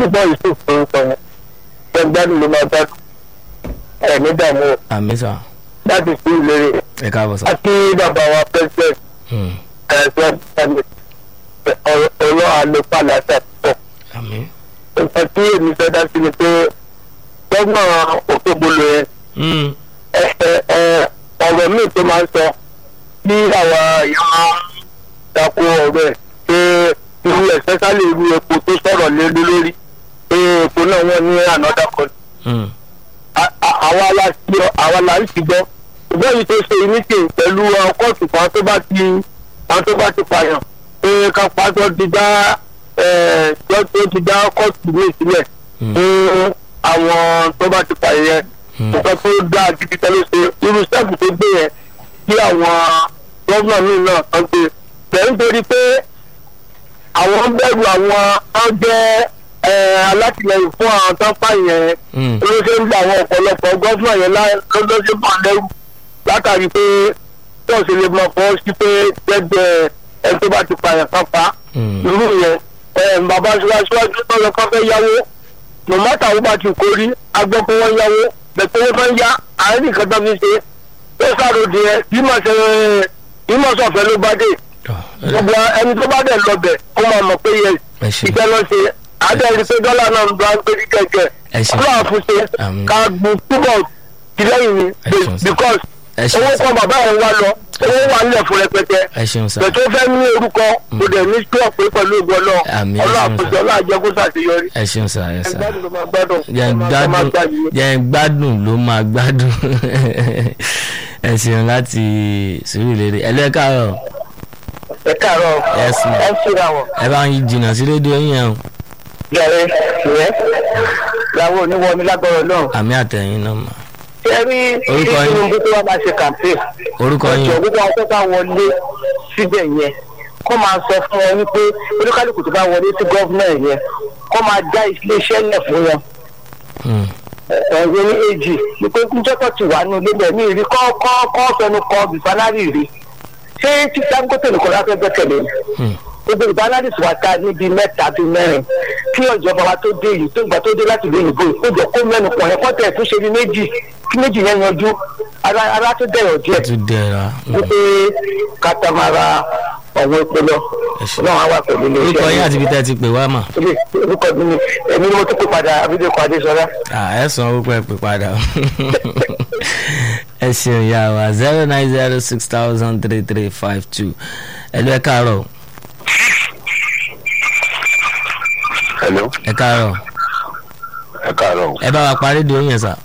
nígbà yusuf tó ń sọ yẹn gbẹngbẹ́ni ló máa gbádùn ẹ̀ ní dààmú o àmì sà láti sí ìlérí ẹ káàbọ̀ sà. àti bàbá wa president Hmm. ẹ̀sọ́ ọ̀rọ̀ àlòpàlà ṣàtúntọ̀ àmì. nǹkan tí èmi fẹ́ dá sí ni pé gbọ́gbọ́n òkèbolo yẹn Hmm. ẹ- ẹ- ẹ, ọ̀rọ̀ míì tó máa ń sọ bí àwa ìyá máa ń dako ọ̀rọ̀ ẹ̀ pé irú especially irú epo tó sọ̀rọ̀ lé lé lórí pé epo náà wọ́n ní another country Hmm. a- a- àwa la ti àwa la ń ti gbọ́ ṣùgbọ́n èyí tó ṣe meeting pẹ̀lú àwọn kóòtù kan tó bá ti àwọn tó bá ti pààyàn pé ká pàtó ti dá ẹ̀ tó ti dá kóòtù míì sílẹ̀ Hmm. fún àwọn tó bá ti pààyàn yẹn Hmm. nǹkan tó dáa gidi tẹ́lẹ̀ ṣe irú sẹ́ẹ̀bù tó gbé yẹn kí àwọn gọ́vnà míì náà kan gbé bẹ́ẹ̀ nítorí pé àwọn ń bẹ̀rù àwọn tó jẹ́ ẹ̀, alátìlẹyìn fún àwọn tó ń pààyàn yẹn Hmm. ló ṣe ń gba àwọn ọ̀pọ̀lọpọ̀ gọ́fúnà yẹn lọ́dọ́sí bá lẹ́rù látàrí pé tó ṣe lè mọ̀ fọ́ sí pé gbẹ́gbẹ́ ẹni tó bá ti pààyàn kan pa Hmm. irú yẹn ẹ̀, bàbá síwájú tó lọ kọ́ fẹ́ yáwó mọ̀mọ́tà ó bá ti kórí agbọ́ pé wọ́n yáwó bẹ̀tẹ̀ owó fẹ́ yá àárín nìkan tó fi ṣe ó sáròdì ẹ̀ bí mọ̀ ṣe bí mọ̀ sọ̀fẹ́ ló bá dé Tọ́, ẹ- gbogbo ẹni tó bá dẹ̀ lọ bẹ̀ ó máa mọ̀ pé yẹ ẹ ṣeun. ìfẹ́ lọ ṣe àdéhùn pé dọ́là náà ń bá ń pè ní kẹ̀kẹ́ ẹ ṣeun. ọlọ́run àfúnṣe Àmín. ká gbin túbọ̀ tìlẹ́yìn ni Ẹ ṣeun sir. because ẹ ṣeun owó sir. kan bàbá òun wá lọ owó wà nílẹ̀ fún rẹpẹtẹ ẹ ṣeun sà. bẹ̀tẹ̀ ó fẹ́ ní orúkọ kò dẹ̀ ní sí ọ̀pẹ pẹ̀lú ìgbọ́ náà Àmín, ẹ ọlọ́run ṣeun àfúnṣe sir. ọlọ́run àjẹkù ṣàṣeyọrí ẹ ṣeun sà ẹ sà. ẹgbẹ́ ló máa gbádùn jẹ́ ń ẹ máa gbádùn gbà yìí. jẹ́ ń gbádùn ló máa gbádùn ẹ ṣeun láti Sùúrùlérè ẹ lẹ́ káàárọ̀ ẹ káàárọ̀ Yes, ma'am. ẹ ṣíra wọn. ẹ bá ń jìnnà sí rédíò yín yẹn o gẹ̀rẹ́ ìyẹn làwọn oníwọ̀mí lágbọ́rọ̀ náà. àmì àtẹ̀yìn náà mà ṣé rí Orúkọ yín? Tinubu tó wá máa ṣe campaign orúkọ yín ọjọ́ gbogbo àwọn tó bá wọlé síbẹ̀ yẹn kó máa sọ fún wọn wípé oníkálukú tó bá wọlé sí gọ́vnà yẹn kó máa dá iléeṣẹ́ lẹ̀ fún wọn Hmm. ẹ̀yẹ ní èjì ni pé níjọ́tọ̀ ti wà nínú ilé bẹ̀ mí rí kọ́ kọ́ kọ́ fẹnu kọ bìfánárì rí ṣé tí Dangote nìkan láfẹ́ gbẹ́kẹ̀lé ni Hmm. gbogbo ìbánádì tí wàá ta níbi mẹ́ta bíi mẹ́rin kí ìjọba wa tó dé yìí tó gbà tó dé láti ìlú òyìnbó ó jọ kó mẹ́nu pọ̀ yẹn kọ́tẹ̀ tó ṣe ní méjì kí méjì yẹn yanjú ara ara tó dẹ̀yọ̀ díẹ̀ ẹ tún dẹ̀ra Hmm. wípé katamara ọ̀wọ́n epo lọ Ẹ ṣé. náà wá wà pẹ̀lú ilé orúkọ yín àti ibi tẹ́ ẹ ti pè wá mà ilé orúkọ mi ni èmi ni mo tún pè padà abídẹ́kọ̀ adéṣọlá. Ah, ẹ san orúkọ ẹ pè padà o. ẹ ṣeun ìyá wa zero nine zero six thousand three three five two ẹ lọ ẹ káàárọ̀ o. hello ẹ káàárọ̀ ẹ káàárọ̀ ẹ bá wa parí di oyin sà.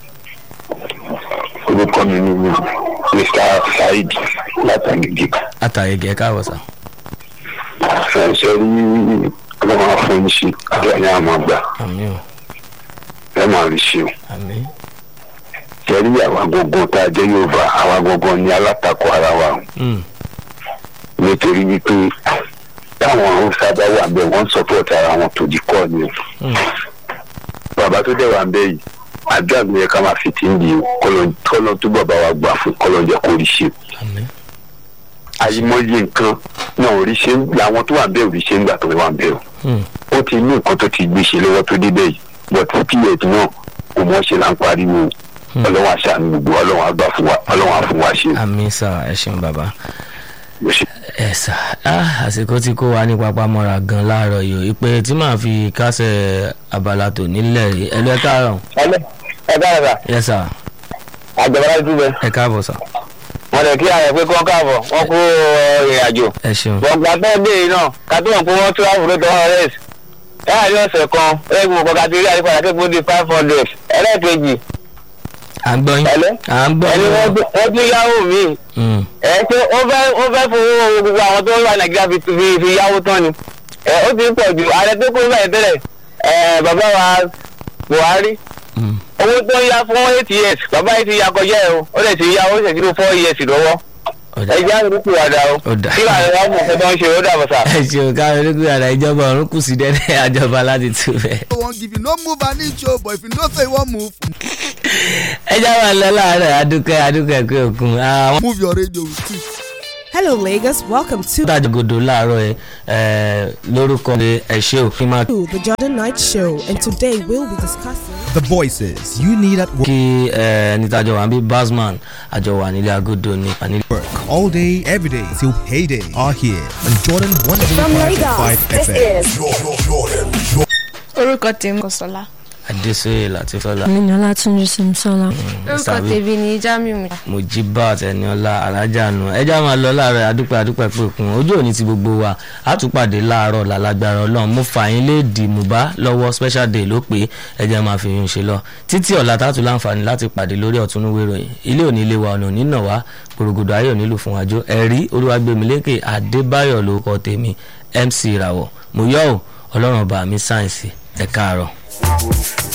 orúkọ mi ni mr saheed látàgìgì àtàyègè ẹ káàbọ̀ sà. ṣe rí ọlọ́run àfọyín àdúrà ní àmọ́ àgbà àmì o ẹ máa rí ṣe o àmì ṣe rí àwa gbọ̀ngàn tá a jẹ́ yorùbá àwa gbọ̀ngàn ní alátakò ara wa o Hmm. nítorí wípé táwọn haúsá bá wà bẹ́ẹ̀ wọ́n ń support ara wọn tó di kọ́ ni o Hmm. bàbá tó dẹ̀ wà bẹ́ẹ̀ yìí àdúrà mi yẹ ká máa fi tí ń di o kọ́lọ́ tó bàbá wa gbà fún kọ́lọ́ jẹ́ kó rí ṣe àmì àyìmọye nǹkan náà ò rí ṣe ń làwọn tó wà bẹ́ẹ̀ ò rí ṣe ń gbà tó wà bẹ́ẹ̀ o Hmm. ó ti ní nǹkan tó ti gbé ṣe lọ́wọ́ tó débẹ̀ yìí but pf náà kò mọ̀ ṣe là ń pariwo Hmm. ọlọ́wọ́n àṣàánú gbogbo ọlọ́wọ́n àgbà fún wa ọlọ́wọ́n àfún wa ṣe. àmì sà ẹ ṣeun bàbá. Bó ṣe- ẹ sà á àsìkò tí kò wá ní papamọ́ra gan láàárọ̀ yìí o ìpè tí màá fi kásẹ̀ abala tò nílẹ̀ rí ẹ lọ ẹ káàárọ̀ ẹlẹ ẹ dára yẹ sà àjọba dúbẹ ẹ káàbọ̀ sà wọn lè kí ààrẹ pé kí wọn káàbọ̀ wọn kú ìrìn àjò ẹ ṣeun gbọ̀ngbà bẹ́ẹ̀ dé yìí náà ká tó wọn pé wọ́n tún àwùjọ tó wọn rẹ̀ láàrin ọ̀sẹ̀ kan ẹgbẹ́ òkò ká ti rí àyípadà kékeré di five hundred ẹlẹ́ẹ̀kejì à ń gbọ́ yín Ẹ̀lẹ́? à ń gbọ́ ẹni yín wọ́n gbé- wọ́n tún yáwó míì Hmm. ẹ pé ó fẹ́ ó fẹ́ fowó gbogbo àwọn tó ń wà nàìjíríà fi fi fi yáwó tán ni ẹ ó ti ń pọ̀ jù ààrẹ tó kó bẹ́ẹ̀ tẹ́lẹ̀ ẹ bàbá wa buhari Hmm. owó tó ń yá fún eight years bàbá yìí ti ya kọjá ẹ o ó lè ti yá ó sì ti lo four years lọ́wọ́ ọ̀dà ẹ jẹ́ àrùn kù wàdà o Ó dà. kí làwọn ọmọ ọ̀sẹ̀ tó ń ṣe ó dàbọ̀ sà. ẹ ṣeun káwọn ológun àdá ìjọba ọ̀run kù sí dẹ́dẹ́ àjọba láti tú bẹ́ẹ̀. no wan give you no move an inch o but if you know say you wan move ẹ já wà lọ láàárọ̀ adúkẹ́ adúkẹ́ pé òkun àwọn. move your radio with it. Hello, Lagos. Welcome to dájọ́gòdò láàárọ̀ ẹ lórúkọ ẹ ṣe òfin máa the Jordan Night Show, and today we'll be discussing. The voices you need at kí ẹ ẹni tájọ wà ń bí basman àjọ wà nílé agodo ní nílé. work all day, every day till payday are here on Jordan 105.5 FM. orúkọ tèmi kò sọlá. adéṣe látìfọlá mi ní ọlátúnjí simsọlá. orúkọ tèmi ní jamiu mojibat ẹniọlá alájànú ẹjá máa lọ láàárọ̀ adúpẹ́ adúpẹ́ pẹkun ojú òní ti gbogbo wa àtúpàdé láàárọ̀ làlágbára Ọlọ́run mo fà yín léèdì mùbá lọ́wọ́ special day ló pé ẹjẹ máa fi yún un ṣe lọ títí ọ̀la tààtù láǹfààní láti pàdé lórí ọ̀túnúwé ìròyìn ilé òní ilé wa ọ̀nà òní nà wá gbòrògbòdò ayé òní lù fún wájú ẹ̀rí olúwàgbẹ̀mílékè adébáyọ̀ lórúkọ tèmi mc ìràwọ̀ mo yọ̀ ọ́ ọlọ́run ọba mi sáyẹ̀nsì ẹ̀ káàárọ̀.